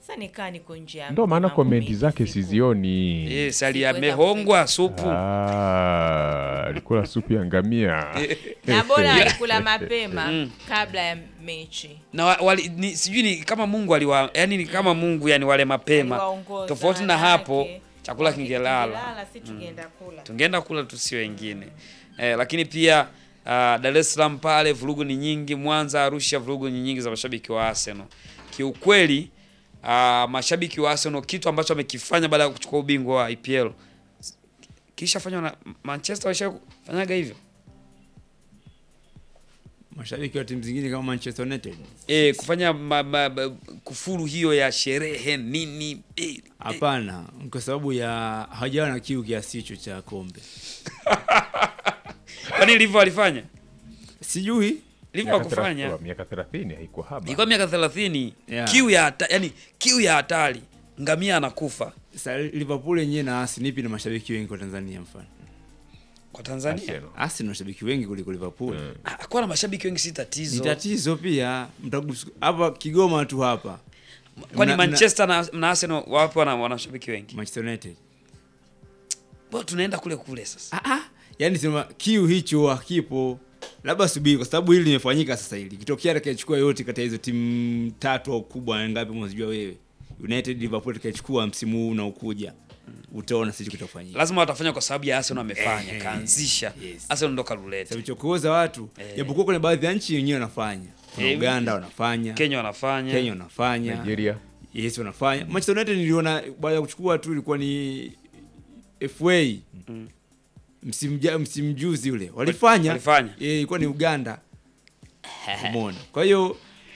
Sasa nikaa niko nje ya ndo maana mambo komenti mengi zake siku. sizioni. Yes, ali Sikuweza amehongwa supu. Ah, alikula supu ya ngamia. na bora alikula mapema kabla ya mechi. na wa- wali, ni, sijui ni kama Mungu aliwa yani ni kama Mungu yani wale mapema Aliwaongoza, tofauti na manake, hapo chakula wange- kingelala kingelala, si tungeenda kula. tungeenda kula tu si wengine eh, lakini pia uh, Dar es Salaam pale vurugu ni nyingi, Mwanza, Arusha vurugu ni nyingi za mashabiki wa Arsenal. Kiukweli uh, mashabiki wa Arsenal kitu ambacho wamekifanya baada ya kuchukua ubingwa wa IPL kisha fanywa na Manchester walishafanyaga hivyo Mashabiki wa timu zingine kama Manchester United e, kufanya ma, ma, ma, kufuru hiyo ya sherehe nini e, hapana, kwa sababu ya hawajawa na kiu kiasi hicho cha kombe. kwani Liverpool walifanya Sijui Liverpool Miaka kufanya thelathini- Miaka 30 haikuwa haba. ilikuwa miaka 30 Yeah. kiu ya hata, yani kiu ya hatari ngamia anakufa Sa Liverpool yenyewe na Arsenal ipi na mashabiki wengi kwa Tanzania mfano. kwa Tanzania Arsenal. Arsenal na mashabiki wengi kuliko Liverpool. Ah, kuwa na mashabiki wengi si Ni tatizo tatizo pia mtagusu hapa Kigoma tu hapa. kwani Mna- Manchester na, na Arsenal wapo wana wana mashabiki wengi Manchester United. bwana tunaenda kule kule sasa Ah ah. Yaani sema kiu hicho hakipo. Labda subiri kwa sababu hili limefanyika sasa hili. Kitokea atakayechukua yote kati ya hizo timu tatu au kubwa ngapi unazijua wewe. United Liverpool atakayechukua msimu huu unaokuja. Utaona sisi kitafanyika. lazima watafanya kwa sababu ya Arsenal amefanya Eh, kaanzisha yes. Arsenal ndo kaluleta Sababu chokoza watu. Japokuwa kuna baadhi ya nchi wenyewe wanafanya. Kuna Eh, Uganda wanafanya. Kenya wanafanya Kenya wanafanya. Nigeria. Yes, wanafanya. Manchester United niliona baada ya kuchukua tu ilikuwa ni FA. Msimu ja- msimu juzi ule. Walifanya. Walifanya. Eh, ilikuwa ni Uganda. Umeona. Kwa hiyo